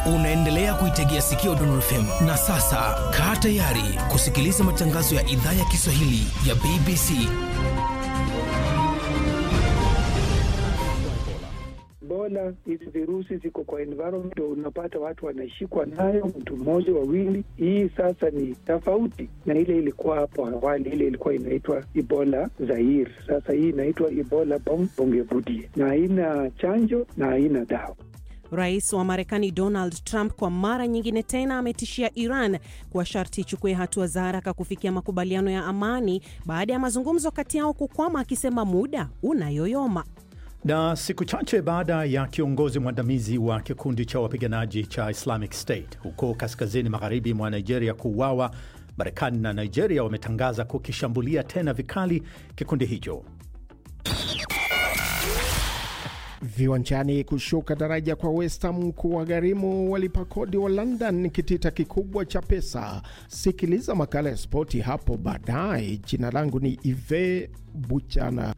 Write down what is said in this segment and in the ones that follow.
Unaendelea kuitegea sikio Dondor FM na sasa kaa tayari kusikiliza matangazo ya idhaa ya Kiswahili ya BBC. Ebola, hizi virusi ziko kwa environment, unapata watu wanashikwa nayo, mtu mmoja wawili. Hii sasa ni tofauti na ile ilikuwa hapo awali, ile ilikuwa inaitwa Ebola Zaire. Sasa hii inaitwa Ebola Bongevudie, na haina chanjo na haina dawa. Rais wa Marekani Donald Trump kwa mara nyingine tena ametishia Iran kwa sharti ichukue hatua za haraka kufikia makubaliano ya amani baada ya mazungumzo kati yao kukwama, akisema muda unayoyoma. Na siku chache baada ya kiongozi mwandamizi wa kikundi cha wapiganaji cha Islamic State huko kaskazini magharibi mwa Nigeria kuuawa, Marekani na Nigeria wametangaza kukishambulia tena vikali kikundi hicho. Viwanjani, kushuka daraja kwa West Ham kuwagharimu walipa kodi wa London kitita kikubwa cha pesa. Sikiliza makala ya spoti hapo baadaye. Jina langu ni Ive Buchana.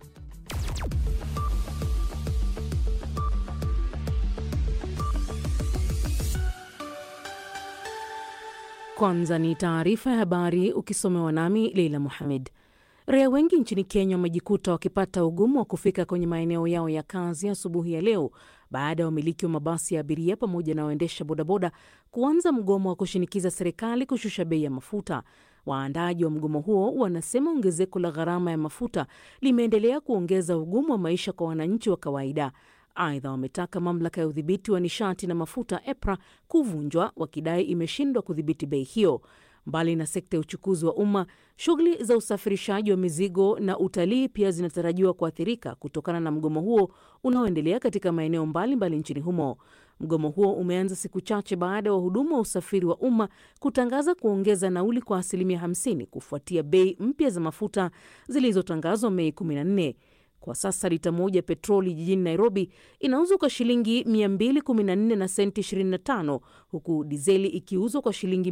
Kwanza ni taarifa ya habari ukisomewa nami Leila Muhamed. Raia wengi nchini Kenya wamejikuta wakipata ugumu wa kufika kwenye maeneo yao ya kazi asubuhi ya, ya leo baada ya wamiliki wa mabasi ya abiria pamoja na waendesha bodaboda kuanza mgomo wa kushinikiza serikali kushusha bei ya mafuta. Waandaji wa mgomo huo wanasema ongezeko la gharama ya mafuta limeendelea kuongeza ugumu wa maisha kwa wananchi wa kawaida. Aidha, wametaka mamlaka ya udhibiti wa nishati na mafuta EPRA kuvunjwa wakidai imeshindwa kudhibiti bei hiyo. Mbali na sekta ya uchukuzi wa umma, shughuli za usafirishaji wa mizigo na utalii pia zinatarajiwa kuathirika kutokana na mgomo huo unaoendelea katika maeneo mbalimbali nchini humo. Mgomo huo umeanza siku chache baada ya wahudumu wa usafiri wa umma kutangaza kuongeza nauli kwa asilimia 50 kufuatia bei mpya za mafuta zilizotangazwa Mei 14. Kwa sasa lita moja petroli jijini Nairobi inauzwa kwa shilingi 214 na senti 25 huku dizeli ikiuzwa kwa shilingi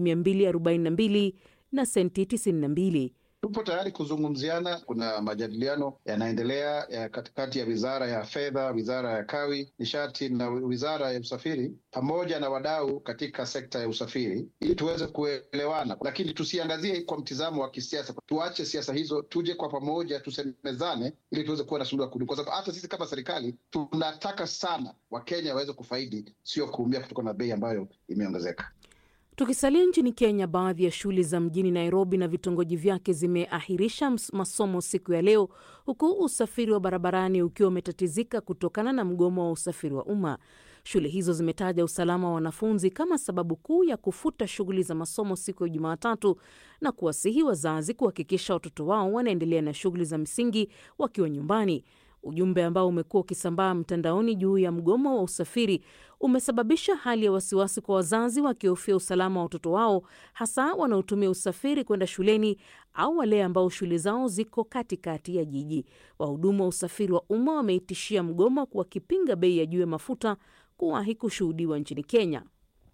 242 na senti 92. Tupo tayari kuzungumziana. Kuna majadiliano yanaendelea ya katikati ya wizara ya fedha, wizara ya kawi, nishati na wizara ya usafiri pamoja na wadau katika sekta ya usafiri ili tuweze kuelewana, lakini tusiangazie kwa mtizamo wa kisiasa. Tuache siasa hizo, tuje kwa pamoja, tusemezane ili tuweze kuwa na suluhu ya kudumu, kwa sababu hata sisi kama serikali tunataka sana Wakenya waweze kufaidi, sio kuumia kutokana na bei ambayo imeongezeka. Tukisalia nchini Kenya, baadhi ya shule za mjini Nairobi na vitongoji vyake zimeahirisha masomo siku ya leo, huku usafiri wa barabarani ukiwa umetatizika kutokana na mgomo wa usafiri wa umma. Shule hizo zimetaja usalama wa wanafunzi kama sababu kuu ya kufuta shughuli za masomo siku ya Jumatatu na kuwasihi wazazi kuhakikisha watoto wao wanaendelea na shughuli za msingi wakiwa nyumbani. Ujumbe ambao umekuwa ukisambaa mtandaoni juu ya mgomo wa usafiri umesababisha hali ya wasiwasi kwa wazazi wakihofia usalama wa watoto wao, hasa wanaotumia usafiri kwenda shuleni au wale ambao shule zao ziko katikati ya jiji. Wahudumu wa usafiri wa umma wameitishia mgomo wakipinga bei ya juu ya mafuta kuwahi kushuhudiwa nchini Kenya.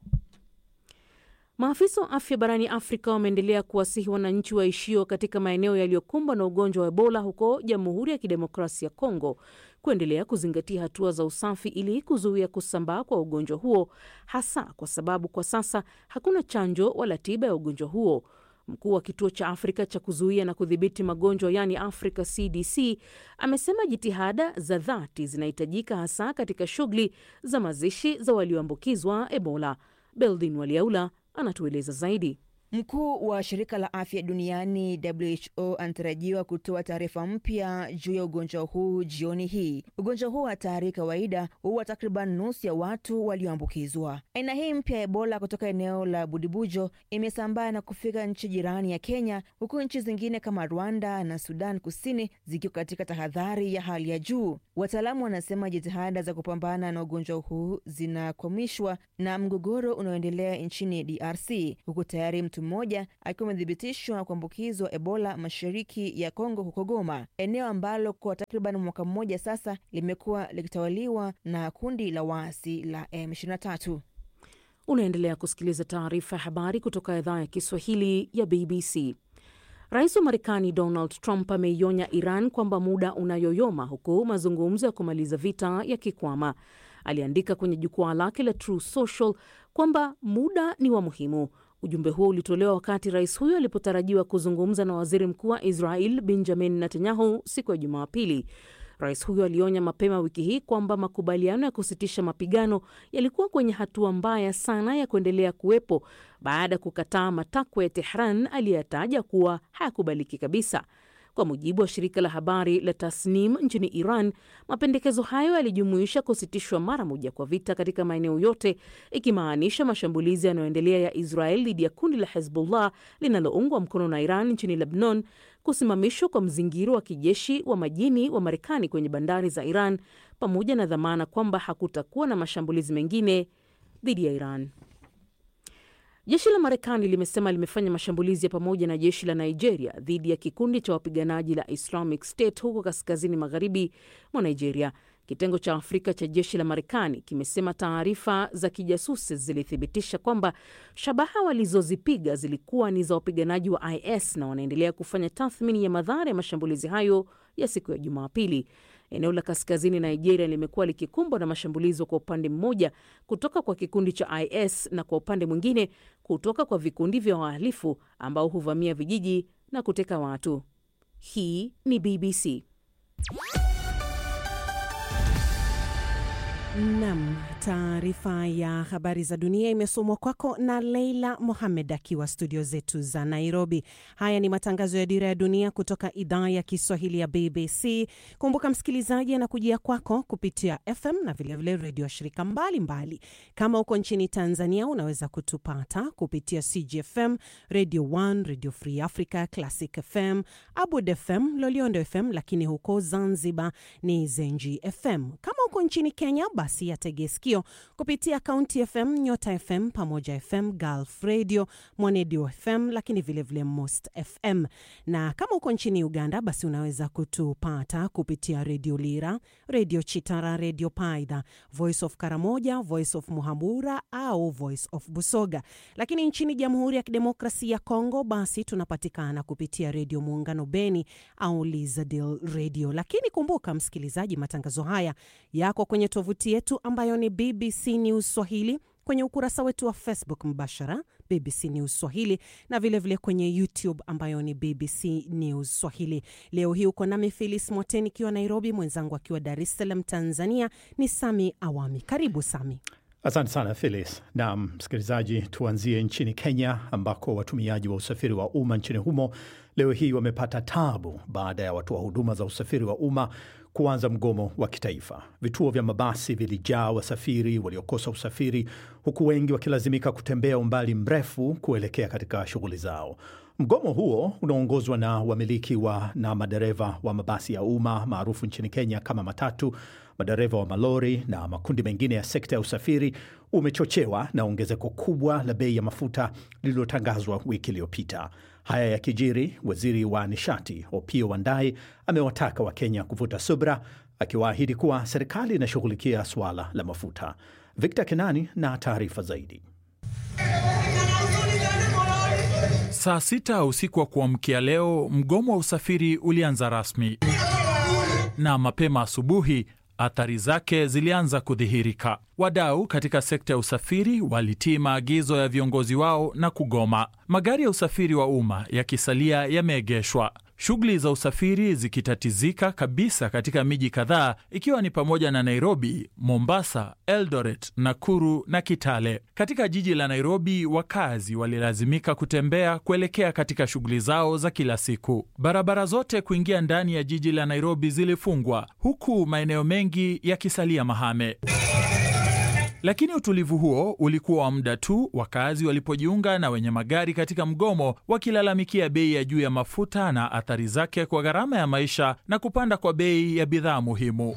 Maafisa wa afya barani Afrika wameendelea kuwasihi wananchi waishio katika maeneo yaliyokumbwa na ugonjwa wa Ebola huko Jamhuri ya Kidemokrasia ya Kongo kuendelea kuzingatia hatua za usafi ili kuzuia kusambaa kwa ugonjwa huo, hasa kwa sababu kwa sasa hakuna chanjo wala tiba ya ugonjwa huo. Mkuu wa kituo cha Afrika cha kuzuia na kudhibiti magonjwa yaani Africa CDC amesema jitihada za dhati zinahitajika hasa katika shughuli za mazishi za walioambukizwa Ebola. Beldin Waliaula anatueleza zaidi. Mkuu wa shirika la afya duniani WHO anatarajiwa kutoa taarifa mpya juu ya ugonjwa huu jioni hii. Ugonjwa huu hatari kawaida huwa takriban nusu ya watu walioambukizwa. Aina hii mpya ya Ebola kutoka eneo la Budibujo imesambaa na kufika nchi jirani ya Kenya, huku nchi zingine kama Rwanda na Sudan Kusini zikiwa katika tahadhari ya hali ya juu. Wataalamu wanasema jitihada za kupambana na ugonjwa huu zinakwamishwa na mgogoro unaoendelea nchini DRC, huku tayari mtu mmoja akiwa amethibitishwa kuambukizwa Ebola mashariki ya Kongo, huko Goma, eneo ambalo kwa takriban mwaka mmoja sasa limekuwa likitawaliwa na kundi la waasi la M23. Unaendelea kusikiliza taarifa ya habari kutoka idhaa ya Kiswahili ya BBC. Rais wa Marekani Donald Trump ameionya Iran kwamba muda unayoyoma huku mazungumzo ya kumaliza vita yakikwama. aliandika kwenye jukwaa lake la True Social kwamba muda ni wa muhimu. Ujumbe huo ulitolewa wakati rais huyo alipotarajiwa kuzungumza na waziri mkuu wa Israel Benjamin Netanyahu siku ya Jumapili. Rais huyo alionya mapema wiki hii kwamba makubaliano ya kusitisha mapigano yalikuwa kwenye hatua mbaya sana ya kuendelea kuwepo baada ya kukataa matakwa ya Tehran aliyataja kuwa hayakubaliki kabisa. Kwa mujibu wa shirika la habari la Tasnim nchini Iran, mapendekezo hayo yalijumuisha kusitishwa mara moja kwa vita katika maeneo yote, ikimaanisha mashambulizi yanayoendelea ya Israel dhidi ya kundi la Hezbollah linaloungwa mkono na Iran nchini Lebanon, kusimamishwa kwa mzingiro wa kijeshi wa majini wa Marekani kwenye bandari za Iran, pamoja na dhamana kwamba hakutakuwa na mashambulizi mengine dhidi ya Iran. Jeshi la Marekani limesema limefanya mashambulizi ya pamoja na jeshi la Nigeria dhidi ya kikundi cha wapiganaji la Islamic State huko kaskazini magharibi mwa Nigeria. Kitengo cha Afrika cha jeshi la Marekani kimesema taarifa za kijasusi zilithibitisha kwamba shabaha walizozipiga zilikuwa ni za wapiganaji wa IS na wanaendelea kufanya tathmini ya madhara ya mashambulizi hayo ya siku ya Jumapili. Eneo la kaskazini Nigeria limekuwa likikumbwa na mashambulizi kwa upande mmoja kutoka kwa kikundi cha IS na kwa upande mwingine kutoka kwa vikundi vya wahalifu ambao huvamia vijiji na kuteka watu. Hii ni BBC. Nam, taarifa ya habari za dunia imesomwa kwako na Leila Mohamed akiwa studio zetu za Nairobi. Haya ni matangazo ya Dira ya Dunia kutoka idhaa ya Kiswahili ya BBC. Kumbuka msikilizaji, anakujia kwako kupitia FM na vilevile redio ya shirika mbalimbali mbali. Kama uko nchini Tanzania unaweza kutupata kupitia CGFM, Radio 1, Radio Free Africa, Classic FM, Abud FM, Loliondo FM, lakini huko Zanzibar ni Zenji FM. Kama uko nchini Kenya basi yatege sikio kupitia Kaunti FM, Nyota FM, Pamoja FM, Gulf Radio, Mwanedio FM, lakini vilevile vile Most FM. Na kama uko nchini Uganda, basi unaweza kutupata kupitia Redio Lira, Redio Chitara, Redio Paidha, Voice of Karamoja, Voice of Muhabura au Voice of Busoga. Lakini nchini Jamhuri ya Kidemokrasia ya Kongo, basi tunapatikana kupitia Redio Muungano Beni au Lizadil Radio. Lakini kumbuka msikilizaji, matangazo haya yako kwenye tovuti yetu ambayo ni BBC News Swahili, kwenye ukurasa wetu wa Facebook mbashara BBC News Swahili na vilevile vile kwenye YouTube ambayo ni BBC News Swahili. Leo hii uko nami Filis Mwateni ikiwa Nairobi, mwenzangu akiwa Dar es Salaam Tanzania ni Sami Awami. Karibu Sami. Asante sana Phyllis. Na msikilizaji, tuanzie nchini Kenya ambako watumiaji wa usafiri wa umma nchini humo leo hii wamepata tabu baada ya watoa huduma za usafiri wa umma kuanza mgomo wa kitaifa. Vituo vya mabasi vilijaa wasafiri waliokosa usafiri, huku wengi wakilazimika kutembea umbali mrefu kuelekea katika shughuli zao. Mgomo huo unaongozwa na wamiliki wa na madereva wa mabasi ya umma maarufu nchini Kenya kama matatu, madereva wa malori na makundi mengine ya sekta ya usafiri umechochewa na ongezeko kubwa la bei ya mafuta lililotangazwa wiki iliyopita. Haya yakijiri, waziri wa nishati Opiyo Wandayi amewataka Wakenya kuvuta subra, akiwaahidi kuwa serikali inashughulikia suala la mafuta. Victor Kenani na taarifa zaidi. Saa sita usiku wa kuamkia leo, mgomo wa usafiri ulianza rasmi, na mapema asubuhi athari zake zilianza kudhihirika. Wadau katika sekta ya usafiri walitii maagizo ya viongozi wao na kugoma, magari ya usafiri wa umma yakisalia yameegeshwa, shughuli za usafiri zikitatizika kabisa katika miji kadhaa ikiwa ni pamoja na Nairobi, Mombasa, Eldoret, Nakuru na Kitale. Katika jiji la Nairobi, wakazi walilazimika kutembea kuelekea katika shughuli zao za kila siku. Barabara zote kuingia ndani ya jiji la Nairobi zilifungwa huku maeneo mengi yakisalia mahame. Lakini utulivu huo ulikuwa wa muda tu, wakazi walipojiunga na wenye magari katika mgomo, wakilalamikia bei ya juu ya mafuta na athari zake kwa gharama ya maisha na kupanda kwa bei ya bidhaa muhimu.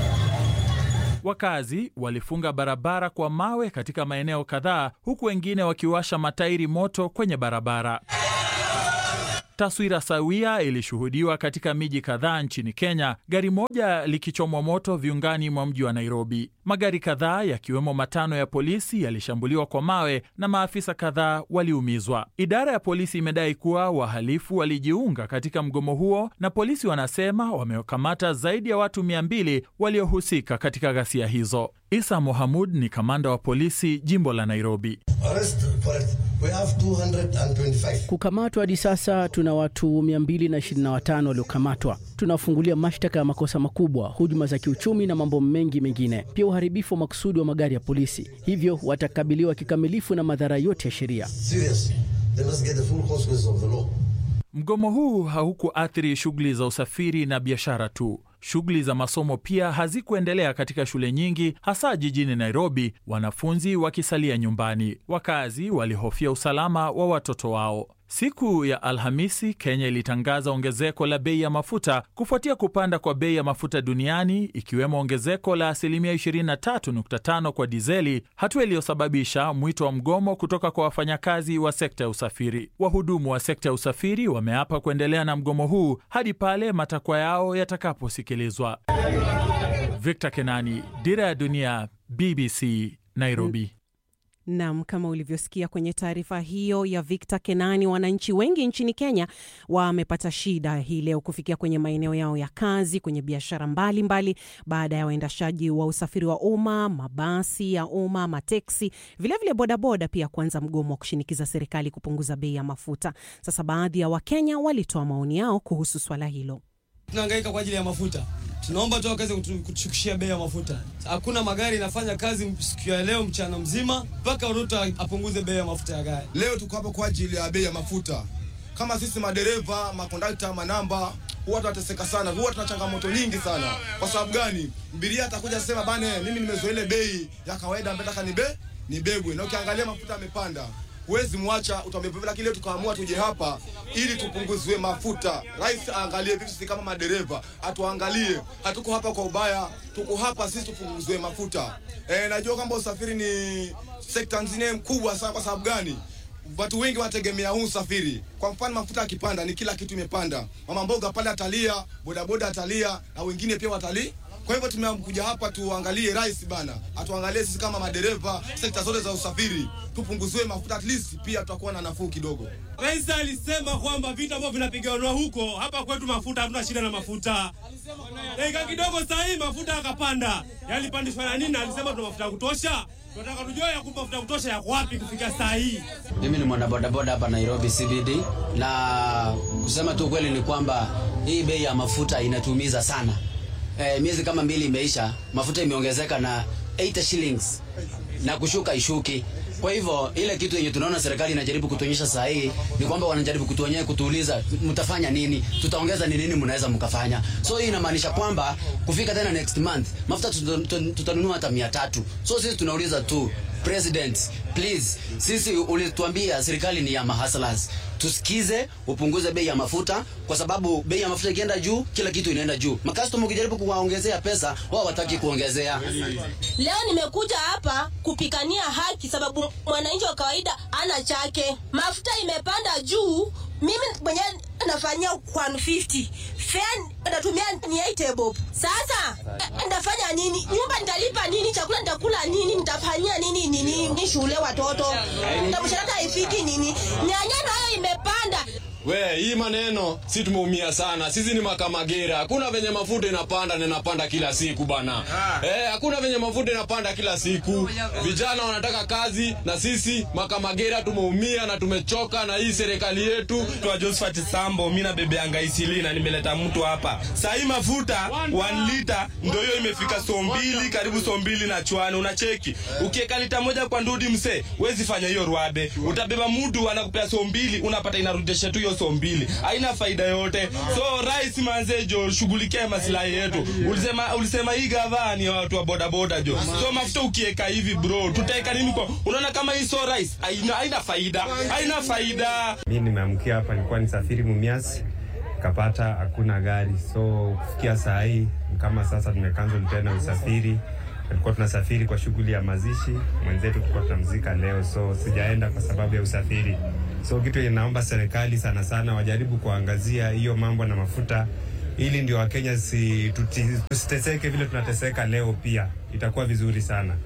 Wakazi walifunga barabara kwa mawe katika maeneo kadhaa, huku wengine wakiwasha matairi moto kwenye barabara. Taswira sawia ilishuhudiwa katika miji kadhaa nchini Kenya, gari moja likichomwa moto viungani mwa mji wa Nairobi. Magari kadhaa yakiwemo matano ya polisi yalishambuliwa kwa mawe na maafisa kadhaa waliumizwa. Idara ya polisi imedai kuwa wahalifu walijiunga katika mgomo huo, na polisi wanasema wamekamata zaidi ya watu mia mbili waliohusika katika ghasia hizo. Isa Mohamud ni kamanda wa polisi jimbo la Nairobi. Kukamatwa hadi sasa tuna watu 225 waliokamatwa. Tunafungulia mashtaka ya makosa makubwa, hujuma za kiuchumi na mambo mengi mengine, pia uharibifu wa makusudi wa magari ya polisi. Hivyo watakabiliwa kikamilifu na madhara yote ya sheria. Mgomo huu haukuathiri shughuli za usafiri na biashara tu. Shughuli za masomo pia hazikuendelea katika shule nyingi, hasa jijini Nairobi, wanafunzi wakisalia nyumbani. Wakazi walihofia usalama wa watoto wao. Siku ya Alhamisi, Kenya ilitangaza ongezeko la bei ya mafuta kufuatia kupanda kwa bei ya mafuta duniani, ikiwemo ongezeko la asilimia 23.5 kwa dizeli, hatua iliyosababisha mwito wa mgomo kutoka kwa wafanyakazi wa sekta ya usafiri. Wahudumu wa sekta ya usafiri wameapa kuendelea na mgomo huu hadi pale matakwa yao yatakaposikilizwa. Victor Kenani, Dira ya Dunia, BBC, Nairobi. Nam, kama ulivyosikia kwenye taarifa hiyo ya Victor Kenani, wananchi wengi nchini Kenya wamepata shida hii leo kufikia kwenye maeneo yao ya kazi, kwenye biashara mbalimbali, baada ya waendeshaji wa usafiri wa umma, mabasi ya umma, mateksi, vilevile bodaboda pia kuanza mgomo wa kushinikiza serikali kupunguza bei ya mafuta. Sasa baadhi ya Wakenya walitoa maoni yao kuhusu swala hilo. Tunahangaika kwa ajili ya mafuta tunaomba tu wakaweze kutushukishia bei ya mafuta. Hakuna magari inafanya kazi siku ya leo mchana mzima, mpaka Ruto apunguze bei ya mafuta ya gari. Leo tuko hapa kwa ajili ya bei ya mafuta. Kama sisi madereva, makondakta, manamba huwa tunateseka sana, huwa tuna changamoto nyingi sana. Kwa sababu gani? Mbiria atakuja sema bane, mimi nimezoea ile bei ya kawaida, nataka ni be nibebwe, na ukiangalia mafuta yamepanda huwezi mwacha utamebeba, lakini leo tukaamua tuje hapa ili tupunguzwe mafuta. Rais aangalie vitu, sisi kama madereva atuangalie, hatuko hapa kwa ubaya, tuko hapa sisi tupunguzwe mafuta. E, najua kwamba usafiri ni sekta nzine mkubwa sana. Kwa sababu gani? Watu wengi wanategemea huu usafiri. Kwa mfano, mafuta yakipanda, ni kila kitu imepanda. Mama mboga pale atalia, bodaboda atalia, na wengine pia watalii kwa hivyo tumekuja hapa tuangalie rais bana, atuangalie sisi kama madereva, sekta zote za usafiri, tupunguziwe mafuta, at least pia tutakuwa na nafuu kidogo. Rais alisema kwamba vita ambavyo vinapiganwa huko, hapa kwetu mafuta, hatuna shida na mafuta. Dakika kidogo saa hii mafuta yakapanda, yalipandishwa na nini? Alisema tuna mafuta ya kutosha. Tunataka tujue ya kumpa mafuta ya kutosha yako wapi kufika saa hii. Mimi ni mwanabodaboda hapa Nairobi CBD, na kusema tu kweli ni kwamba hii bei ya mafuta inatumiza sana. Eh, miezi kama mbili imeisha, mafuta imeongezeka na 80 shillings na kushuka ishuki. Kwa hivyo ile kitu yenye tunaona serikali inajaribu kutuonyesha saa hii ni kwamba wanajaribu kutuonyesha, kutuuliza mtafanya nini, tutaongeza ni nini, mnaweza mkafanya. So hii inamaanisha kwamba kufika tena next month mafuta tutanunua hata mia tatu. So sisi tunauliza tu President, please, sisi ulituambia serikali ni ya mahaslas, tusikize, upunguze bei ya mafuta, kwa sababu bei ya mafuta ikienda juu, kila kitu inaenda juu. Makastoma ukijaribu kuwaongezea pesa, wao wataki kuongezea. Leo nimekuja hapa kupikania haki, sababu mwananchi wa kawaida ana chake. Mafuta imepanda juu, mimi mwenyewe nafanyia 150 fare natumia ni 8 bob. Sasa ndafanya nini? Nyumba nitalipa nini? Chakula nitakula nini? Nitafanyia nini nini ni shule watoto? Mshahara haifiki nini? Nyanya nayo imepanda. We, hii maneno si tumeumia sana. Sisi ni makamagera. Hakuna venye mafuta inapanda na inapanda kila siku bana. Eh, hakuna venye mafuta inapanda kila siku. Vijana wanataka kazi na sisi makamagera tumeumia na tumechoka na hii serikali yetu. Kwa Josephat Sambo, mimi na bebe anga isili na nimeleta mtu hapa. Saa hii mafuta 1 lita ndio hiyo imefika so mbili karibu so mbili na chwani unacheki. Ukiweka lita moja kwa ndudi mse, wezi fanya hiyo ruabe. Utabeba mtu anakupea so mbili unapata inarudisha tu hiyo so mbili haina faida yote. So rais manze jo, shughulikia maslahi yetu. Ulisema ulisema hii gavana ni watu wa boda boda jo. So mafuta ukiweka hivi bro, tutaeka nini kwa? Unaona kama hii so rais haina haina faida. Haina faida. Mimi nimeamkia hapa nilikuwa nisafiri Mumias kapata hakuna gari, so kufikia saa hii kama sasa tumekanzo tena usafiri. Tulikuwa tunasafiri kwa shughuli ya mazishi mwenzetu, tulikuwa tunamzika leo, so sijaenda kwa sababu ya usafiri So kitu yenye naomba serikali sana sana wajaribu kuangazia hiyo mambo na mafuta, ili ndio Wakenya si, tuti- tusiteseke vile tunateseka leo, pia itakuwa vizuri sana.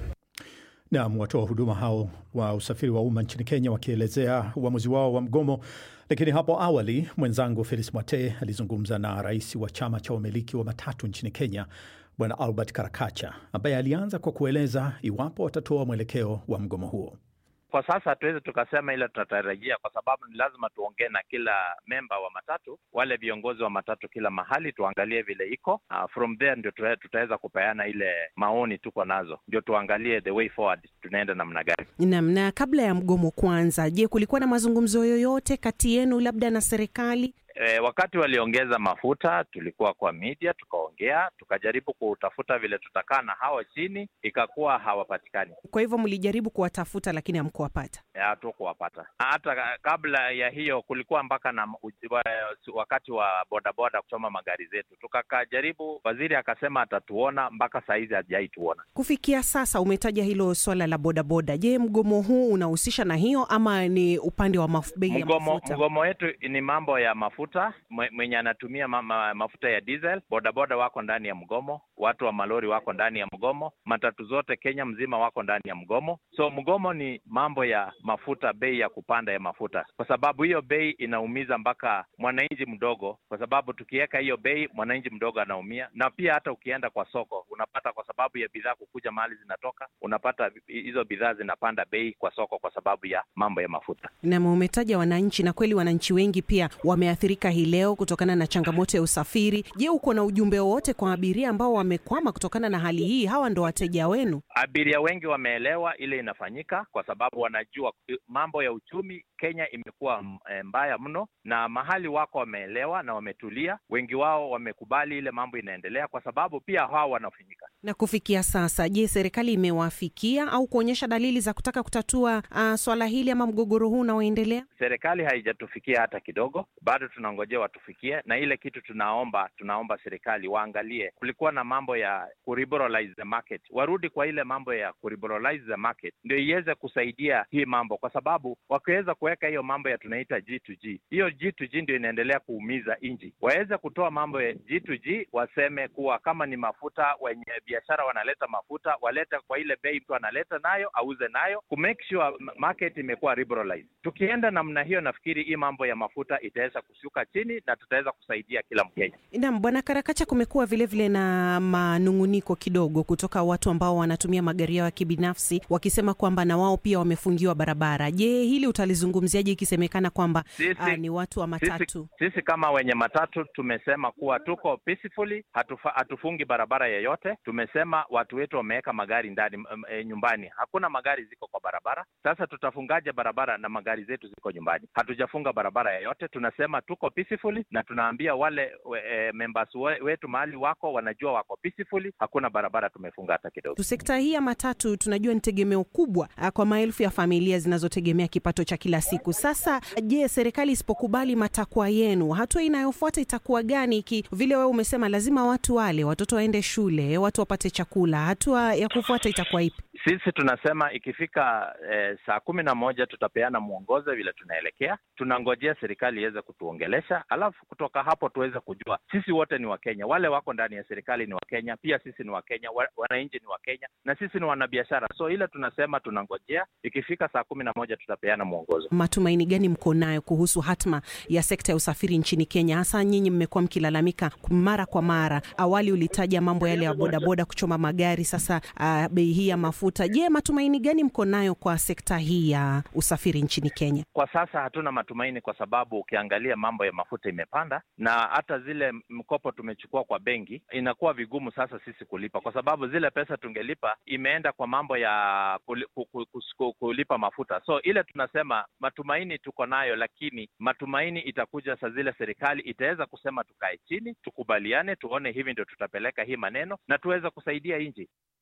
Nam, watoa huduma hao wa usafiri wa umma nchini Kenya wakielezea uamuzi wao wa mgomo. Lakini hapo awali mwenzangu Felis Mwate alizungumza na rais wa chama cha wamiliki wa matatu nchini Kenya, Bwana Albert Karakacha, ambaye alianza kwa kueleza iwapo watatoa mwelekeo wa mgomo huo. Kwa sasa hatuwezi tukasema ile tunatarajia, kwa sababu ni lazima tuongee na kila memba wa matatu, wale viongozi wa matatu kila mahali, tuangalie vile iko. Uh, from there ndio tuta- tutaweza kupeana ile maoni tuko nazo, ndio tuangalie the way forward, tunaenda namna gani. Naam, na kabla ya mgomo kuanza, je, kulikuwa na mazungumzo yoyote kati yenu labda na serikali? E, wakati waliongeza mafuta tulikuwa kwa media tukaongea, tukajaribu kutafuta vile tutakaa na hawa chini, ikakuwa hawapatikani, Kwa hivyo mlijaribu kuwatafuta lakini hamkuwapata. hatukuwapata. Hata ka- kabla ya hiyo kulikuwa mpaka na uj- wa- wakati wa bodaboda kuchoma magari zetu, tukakajaribu, waziri akasema atatuona, mpaka saa hizi hajaituona. Kufikia sasa umetaja hilo swala la bodaboda. Je, mgomo huu unahusisha na hiyo ama ni upande wa maf- bei ya Mgomo, mafuta? mgomo wetu ni mambo ya mafuta. Mwe- Mwenye anatumia ma, ma, mafuta ya diesel, bodaboda wako ndani ya mgomo, watu wa malori wako ndani ya mgomo, matatu zote Kenya mzima wako ndani ya mgomo. So mgomo ni mambo ya mafuta, bei ya kupanda ya mafuta, kwa sababu hiyo bei inaumiza mpaka mwananchi mdogo, kwa sababu tukiweka hiyo bei mwananchi mdogo anaumia, na pia hata ukienda kwa soko unapata, kwa sababu ya bidhaa kukuja mahali zinatoka, unapata hizo bidhaa zinapanda bei kwa soko kwa sababu ya mambo ya mafuta. Nam, umetaja wananchi na kweli wananchi wengi pia wameathirika hii leo kutokana na changamoto ya usafiri. Je, uko na ujumbe wowote kwa abiria ambao wamekwama kutokana na hali hii? Hawa ndo wateja wenu. Abiria wengi wameelewa ile inafanyika, kwa sababu wanajua mambo ya uchumi Kenya imekuwa mm, eh, mbaya mno, na mahali wako wameelewa na wametulia. Wengi wao wamekubali ile mambo inaendelea, kwa sababu pia hao wanafinyika. Na kufikia sasa, je, serikali imewafikia au kuonyesha dalili za kutaka kutatua uh, swala hili ama mgogoro huu unaoendelea? Serikali haijatufikia hata kidogo, bado tunangojea watufikie, na ile kitu tunaomba, tunaomba serikali waangalie. Kulikuwa na mambo ya kuriberalize the market, warudi kwa ile mambo ya kuriberalize the market, ndio iweze kusaidia hii mambo, kwa sababu wakiweza kuweka hiyo mambo ya tunaita G2G, hiyo G2G ndio inaendelea kuumiza nchi. Waweze kutoa mambo ya G2G, waseme kuwa kama ni mafuta, wenye biashara wanaleta mafuta walete kwa ile bei mtu analeta nayo, auze nayo, ku make sure market imekuwa liberalized. Tukienda namna hiyo, nafikiri hii mambo ya mafuta itaweza kushuka chini na tutaweza kusaidia kila Mkenya. Naam, Bwana Karakacha, kumekuwa vilevile na manung'uniko kidogo kutoka watu ambao wanatumia magari yao ya kibinafsi wakisema kwamba na wao pia wamefungiwa barabara. Je, hili utalizungumziaje ikisemekana kwamba Sisi- ah, ni watu wa matatu? Sisi, sisi kama wenye matatu tumesema kuwa tuko peacefully, hatufa, hatufungi barabara yeyote. Tumesema watu wetu wameweka magari ndani m- e, nyumbani, hakuna magari ziko kwa barabara. Sasa tutafungaje barabara na magari zetu ziko nyumbani? Hatujafunga barabara yeyote, tunasema tuko peacefully, na tunaambia wale we, e, members we, wetu mahali wako wanajua wako peacefully, hakuna barabara tumefunga hata kidogo. Tu sekta hii ya matatu tunajua ni tegemeo kubwa ah, kwa maelfu ya familia zinazotegemea kipato cha kila siku. Sasa je, serikali isipokubali matakwa yenu, hatua inayofuata itakuwa gani? Iki vile wewe umesema lazima watu wale, watoto waende shule, watu wapate chakula, hatua ya kufuata itakuwa ipi? Sisi tunasema ikifika eh, saa kumi na moja tutapeana mwongozo vile tunaelekea. Tunangojea serikali iweze kutuongelesha, alafu kutoka hapo tuweze kujua sisi wote ni Wakenya, wale wako ndani ya serikali ni Wakenya, pia sisi ni Wakenya, wa- wananchi ni Wakenya na sisi ni wanabiashara. So ile tunasema tunangojea, ikifika saa kumi na moja tutapeana mwongozo. Matumaini gani mko nayo kuhusu hatma ya sekta ya usafiri nchini Kenya? Hasa nyinyi mmekuwa mkilalamika mara kwa mara. Awali ulitaja mambo yale ya bodaboda kuchoma magari, sasa uh, bei hii ya mafuta. Je, matumaini gani mko nayo kwa sekta hii ya usafiri nchini Kenya? Kwa sasa hatuna matumaini, kwa sababu ukiangalia mambo ya mafuta imepanda, na hata zile mkopo tumechukua kwa benki inakuwa vigumu sasa sisi kulipa, kwa sababu zile pesa tungelipa imeenda kwa mambo ya kuli- ku- ku- kus- ku- kulipa mafuta. So ile tunasema matumaini tuko nayo, lakini matumaini itakuja saa zile serikali itaweza kusema tukae chini, tukubaliane, tuone hivi ndio tutapeleka hii maneno na tuweze kusaidia nchi.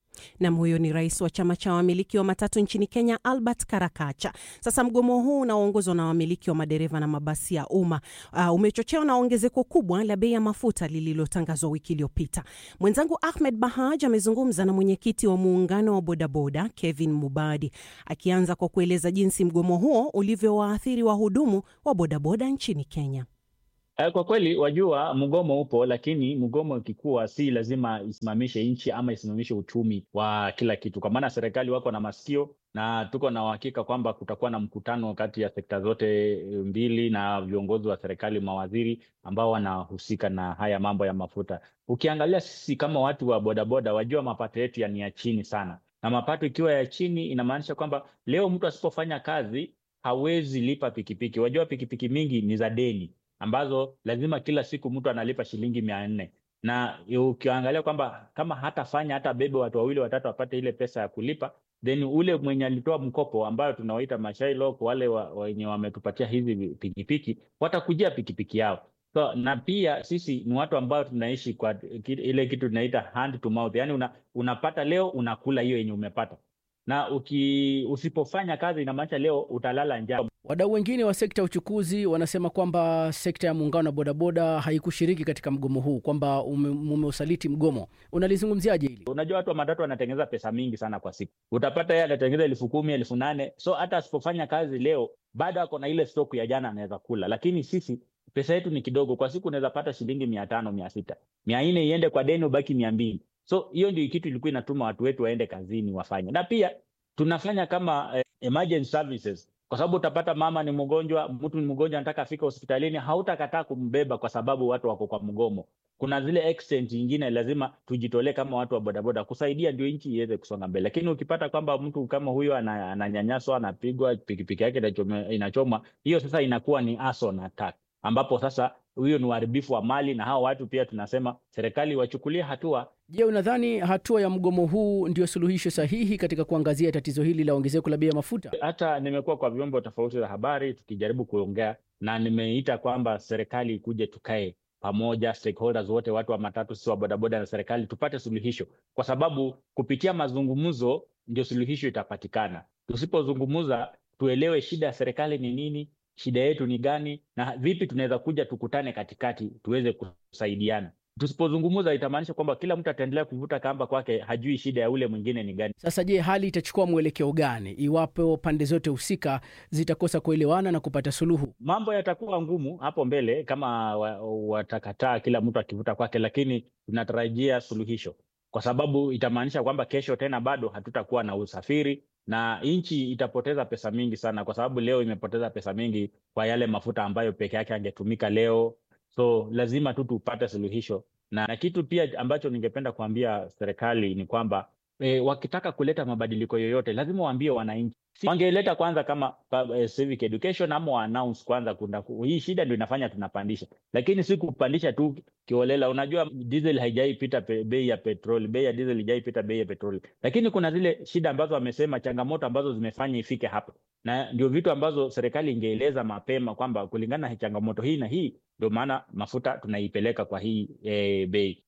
Nam, huyo ni rais wa chama cha wamiliki wa matatu nchini Kenya, Albert Karakacha. Sasa mgomo huu unaoongozwa na wamiliki wa madereva na mabasi ya umma uh, umechochewa na ongezeko kubwa la bei ya mafuta lililotangazwa wiki iliyopita. Mwenzangu Ahmed Bahaj amezungumza na mwenyekiti wa muungano wa bodaboda Kevin Mubadi, akianza kwa kueleza jinsi mgomo huo ulivyowaathiri wahudumu wa bodaboda nchini Kenya. Kwa kweli wajua, mgomo upo, lakini mgomo ikikuwa si lazima isimamishe nchi ama isimamishe uchumi wa kila kitu, kwa maana serikali wako na masikio na tuko na uhakika kwamba kutakuwa na mkutano kati ya sekta zote mbili na viongozi wa serikali, mawaziri ambao wanahusika na haya mambo ya mafuta. Ukiangalia sisi kama watu wa bodaboda, wajua mapato yetu ni ya chini sana, na mapato ikiwa ya chini inamaanisha kwamba leo mtu asipofanya kazi hawezi lipa pikipiki. Wajua pikipiki mingi ni za deni ambazo lazima kila siku mtu analipa shilingi mia nne na ukiangalia kwamba kama hatafanya hata bebe watu wawili watatu wapate ile pesa ya kulipa, then ule mwenye alitoa mkopo ambayo tunawaita mashailok, wale wenye wa, wametupatia hizi pikipiki watakujia pikipiki yao. So, na pia sisi ni watu ambao tunaishi kwa ile kitu tunaita hand to mouth, yani una, unapata leo unakula hiyo yenye umepata na uki, usipofanya kazi inamaanisha leo utalala njaa. Wadau wengine wa sekta ya uchukuzi wanasema kwamba sekta ya muungano wa bodaboda haikushiriki katika mgomo huu, kwamba mumeusaliti mgomo. Unalizungumziaje hili? Unajua, watu wa matatu wanatengeneza pesa mingi sana kwa siku, utapata yeye anatengeneza elfu kumi elfu nane so hata asipofanya kazi leo bado ako na ile stoku ya jana anaweza kula, lakini sisi pesa yetu ni kidogo. Kwa siku unaweza pata shilingi mia tano mia sita mia nne iende kwa deni, ubaki mia mbili so hiyo ndio kitu ilikuwa inatuma watu wetu waende kazini wafanye, na pia tunafanya kama eh, emergency services kwa sababu utapata mama ni mgonjwa, mtu ni mgonjwa, anataka afika hospitalini, hautakataa kumbeba kwa sababu watu wako kwa mgomo. Kuna zile extent nyingine lazima tujitolee kama watu wa bodaboda kusaidia, ndio nchi iweze kusonga mbele. Lakini ukipata kwamba mtu kama huyo ananyanyaswa, anapigwa, pikipiki yake inachomwa, hiyo sasa inakuwa ni arson attack, ambapo sasa huyo ni uharibifu wa mali, na hao watu pia tunasema serikali wachukulie hatua. Je, unadhani hatua ya mgomo huu ndio suluhisho sahihi katika kuangazia tatizo hili la ongezeko la bei ya mafuta? Hata nimekuwa kwa vyombo tofauti za habari tukijaribu kuongea na nimeita kwamba serikali ikuje, tukae pamoja, stakeholders wote, watu wa matatu, sisi wa bodaboda na serikali, tupate suluhisho, kwa sababu kupitia mazungumzo ndio suluhisho itapatikana. Tusipozungumza tuelewe shida ya serikali ni nini, shida yetu ni gani, na vipi tunaweza kuja tukutane katikati tuweze kusaidiana. Tusipozungumza itamaanisha kwamba kila mtu ataendelea kuvuta kamba kwake, hajui shida ya ule mwingine ni gani. Sasa je, hali itachukua mwelekeo gani iwapo pande zote husika zitakosa kuelewana na kupata suluhu? Mambo yatakuwa ngumu hapo mbele kama watakataa wa kila mtu akivuta kwake, lakini tunatarajia suluhisho, kwa sababu itamaanisha kwamba kesho tena bado hatutakuwa na usafiri na nchi itapoteza pesa mingi sana, kwa sababu leo imepoteza pesa mingi kwa yale mafuta ambayo peke yake angetumika leo. So lazima tu tupate suluhisho na, na kitu pia ambacho ningependa kuambia serikali ni kwamba e, wakitaka kuleta mabadiliko yoyote lazima waambie wananchi. Wangeleta kwanza kama uh, civic education ama wa announce kwanza, kuna hii shida ndio inafanya tunapandisha, lakini si kupandisha tu kiolela. Unajua diesel haijaipita bei ya petroli, bei ya diesel haijaipita bei ya petroli, lakini kuna zile shida ambazo wamesema, changamoto ambazo zimefanya ifike hapa, na ndio vitu ambazo serikali ingeeleza mapema kwamba kulingana na changamoto hii na hii ndio maana mafuta tunaipeleka kwa hii e, bei.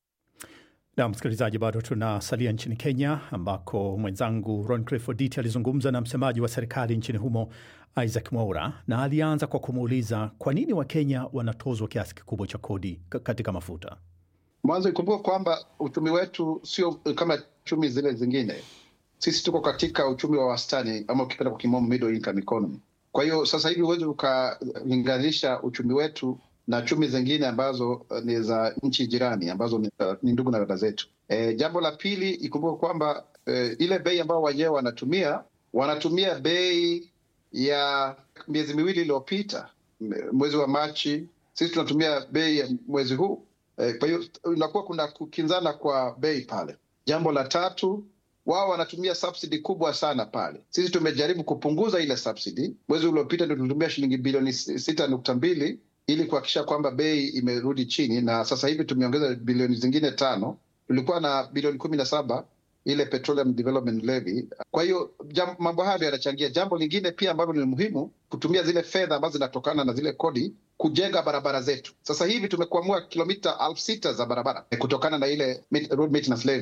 Na msikilizaji, bado tunasalia nchini Kenya ambako mwenzangu Roncliffe Oditi alizungumza na msemaji wa serikali nchini humo Isaac Mwaura, na alianza kwa kumuuliza kwa nini Wakenya wanatozwa kiasi kikubwa cha kodi katika mafuta. Mwanzo ikumbuka kwamba uchumi wetu sio kama chumi zile zingine. Sisi tuko katika uchumi wa wastani, ama ukipenda kwa kimombo middle income economy. Kwa hiyo sasa hivi huwezi ukalinganisha uchumi wetu na chumi zingine ambazo uh, ni za nchi jirani ambazo ni, uh, ni ndugu na dada zetu. E, jambo la pili ikumbuka kwamba e, ile bei ambayo wenyewe wanatumia wanatumia bei ya miezi miwili iliyopita, mwezi wa Machi. Sisi tunatumia bei ya mwezi huu e, kwa hiyo inakuwa kuna kukinzana kwa bei pale. Jambo la tatu wao wanatumia subsidy kubwa sana pale. Sisi tumejaribu kupunguza ile subsidy. Mwezi uliopita ndio tulitumia shilingi bilioni sita nukta mbili ili kuhakikisha kwamba bei imerudi chini, na sasa hivi tumeongeza bilioni zingine tano. Tulikuwa na bilioni kumi na saba ile Petroleum Development Levy. Kwa hiyo mambo hayo yanachangia. Jambo lingine pia ambalo ni muhimu, kutumia zile fedha ambazo zinatokana na zile kodi kujenga barabara zetu. Sasa hivi tumekuamua kilomita elfu sita za barabara kutokana na ile road maintenance levy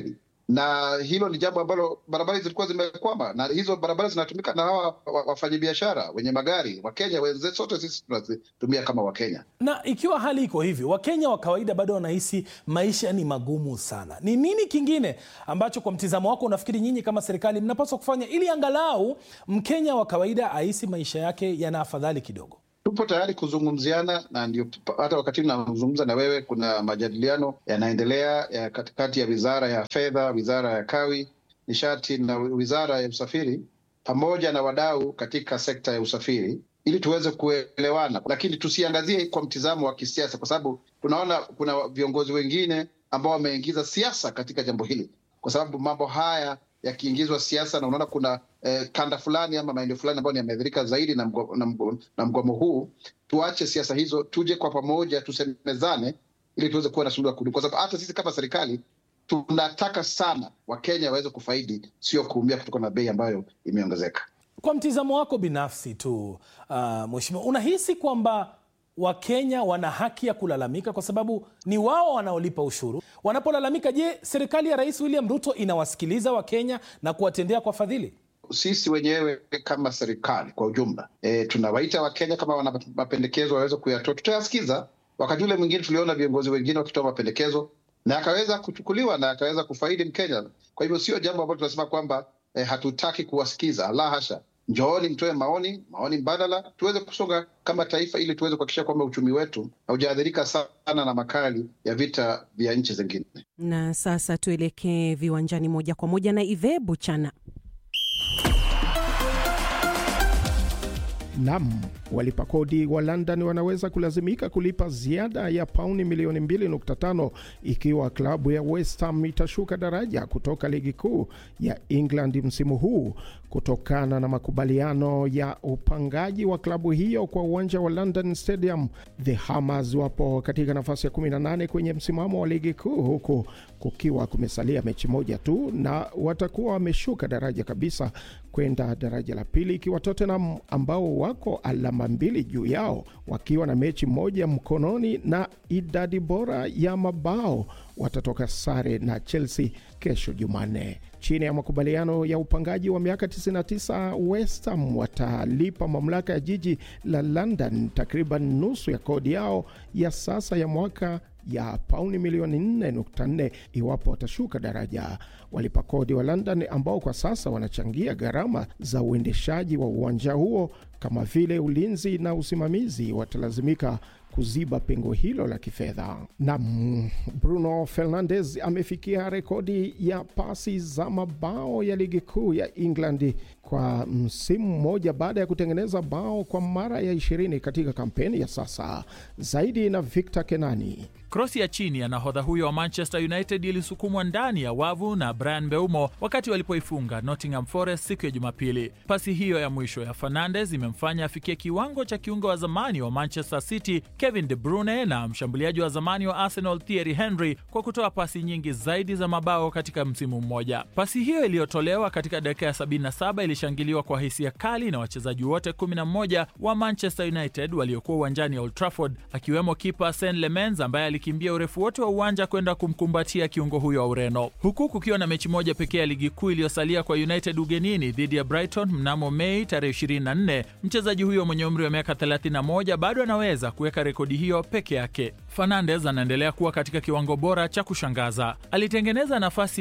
na hilo ni jambo ambalo barabara zilikuwa zimekwama, na hizo barabara zinatumika na hawa wafanyabiashara wenye magari Wakenya wenzetu, sote sisi tunazitumia kama Wakenya. Na ikiwa hali iko hivi, Wakenya wa kawaida bado wanahisi maisha ni magumu sana, ni nini kingine ambacho kwa mtizamo wako unafikiri nyinyi kama serikali mnapaswa kufanya ili angalau Mkenya wa kawaida ahisi maisha yake yana afadhali kidogo? Tupo tayari kuzungumziana na ndio hata wakati nazungumza na wewe, kuna majadiliano yanaendelea ya katikati ya wizara ya fedha, wizara ya kawi, nishati na wizara ya usafiri pamoja na wadau katika sekta ya usafiri ili tuweze kuelewana, lakini tusiangazie kwa mtizamo wa kisiasa, kwa sababu tunaona kuna viongozi wengine ambao wameingiza siasa katika jambo hili, kwa sababu mambo haya yakiingizwa siasa, na unaona kuna eh, kanda fulani ama maeneo fulani ambayo yameathirika zaidi na mgomo, na, mgomo, na mgomo huu. Tuache siasa hizo, tuje kwa pamoja, tusemezane ili tuweze kuwa na suluhu ya kudumu, kwa sababu hata sisi kama serikali tunataka sana Wakenya waweze kufaidi, sio kuumia kutokana na bei ambayo imeongezeka. Kwa mtizamo wako binafsi tu, uh, mheshimiwa, unahisi kwamba Wakenya wana haki ya kulalamika kwa sababu ni wao wanaolipa ushuru. Wanapolalamika, je, serikali ya Rais William Ruto inawasikiliza Wakenya na kuwatendea kwa fadhili? Sisi wenyewe kama serikali kwa ujumla e, tunawaita Wakenya kama wana mapendekezo waweze kuyatoa, tutayasikiza. Wakati ule mwingine tuliona viongozi wengine wakitoa mapendekezo na akaweza kuchukuliwa na akaweza kufaidi Mkenya. Kwa hivyo sio jambo ambalo tunasema kwamba e, hatutaki kuwasikiza, la hasha. Njooni mtoe maoni, maoni mbadala, tuweze kusonga kama taifa, ili tuweze kuhakikisha kwamba uchumi wetu haujaathirika sana na makali ya vita vya nchi zingine. Na sasa tuelekee viwanjani moja kwa moja na Ive Buchana. Nam, walipa kodi wa London wanaweza kulazimika kulipa ziada ya pauni milioni 2.5 ikiwa klabu ya West Ham itashuka daraja kutoka ligi kuu ya England msimu huu kutokana na makubaliano ya upangaji wa klabu hiyo kwa uwanja wa London Stadium. The Hammers wapo katika nafasi ya 18 kwenye msimamo wa ligi kuu huku kukiwa kumesalia mechi moja tu, na watakuwa wameshuka daraja kabisa kwenda daraja la pili, ikiwa Tottenham ambao wako alama mbili juu yao wakiwa na mechi moja mkononi na idadi bora ya mabao watatoka sare na Chelsea kesho Jumanne. Chini ya makubaliano ya upangaji wa miaka 99, West Ham watalipa mamlaka ya jiji la London takriban nusu ya kodi yao ya sasa ya mwaka ya pauni milioni 4.4 iwapo watashuka daraja. Walipa kodi wa London ambao kwa sasa wanachangia gharama za uendeshaji wa uwanja huo kama vile ulinzi na usimamizi watalazimika kuziba pengo hilo la kifedha. Na Bruno Fernandes amefikia rekodi ya pasi za mabao ya ligi kuu ya England kwa msimu mmoja baada ya kutengeneza bao kwa mara ya ishirini katika kampeni ya sasa. Zaidi na Victor Kenani. Krosi ya chini ya nahodha huyo wa Manchester United ilisukumwa ndani ya wavu na Brian Mbeumo wakati walipoifunga Nottingham Forest siku ya Jumapili. Pasi hiyo ya mwisho ya Fernandes imemfanya afikie kiwango cha kiungo wa zamani wa Manchester City Kevin De Bruyne na mshambuliaji wa zamani wa Arsenal Thierry Henry kwa kutoa pasi nyingi zaidi za mabao katika msimu mmoja. Pasi hiyo iliyotolewa katika dakika ya 77 ilishangiliwa kwa hisia kali na wachezaji wote 11 wa Manchester United waliokuwa uwanjani Old Trafford, akiwemo kipa Sean Lemens ambaye alikimbia urefu wote wa uwanja kwenda kumkumbatia kiungo huyo wa Ureno, huku kukiwa na mechi moja pekee ya ligi kuu iliyosalia kwa United ugenini dhidi ya Brighton mnamo Mei tarehe 24. Mchezaji huyo mwenye umri wa miaka 31 bado anaweza kuweka rekodi hiyo peke yake. Fernandes anaendelea kuwa katika kiwango bora cha kushangaza. Alitengeneza nafasi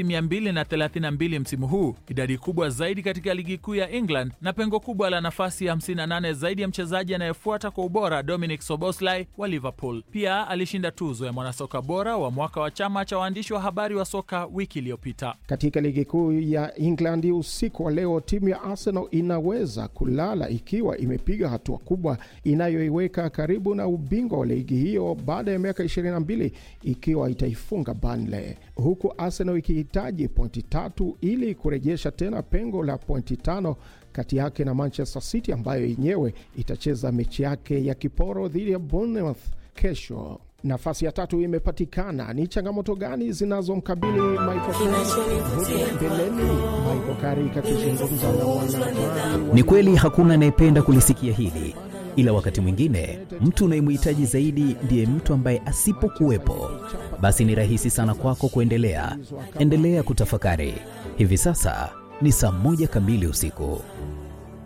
232 msimu huu, idadi kubwa zaidi katika ligi kuu ya England na pengo kubwa la nafasi 58 zaidi ya mchezaji anayefuata kwa ubora Dominic Soboslai wa Liverpool. Pia alishinda tuzo ya mwanasoka bora wa mwaka wa chama cha waandishi wa habari wa soka wiki iliyopita. Katika ligi kuu ya England usiku wa leo, timu ya Arsenal inaweza kulala ikiwa imepiga hatua kubwa inayoiweka karibu na ubingwa wa ligi hiyo baada ya miaka 22 ikiwa itaifunga Burnley, huku Arsenal ikihitaji pointi tatu ili kurejesha tena pengo la pointi tano kati yake na Manchester City ambayo yenyewe itacheza mechi yake ya kiporo dhidi ya Bournemouth kesho. Nafasi ya tatu imepatikana. Ni changamoto gani zinazomkabili Michael Carrick mbeleni? Michael Carrick akizungumza na wanahabari. Ni kweli hakuna anayependa kulisikia hili, ila wakati mwingine mtu unayemhitaji zaidi ndiye mtu ambaye asipokuwepo, basi ni rahisi sana kwako kuendelea. Endelea kutafakari. Hivi sasa ni saa moja kamili usiku.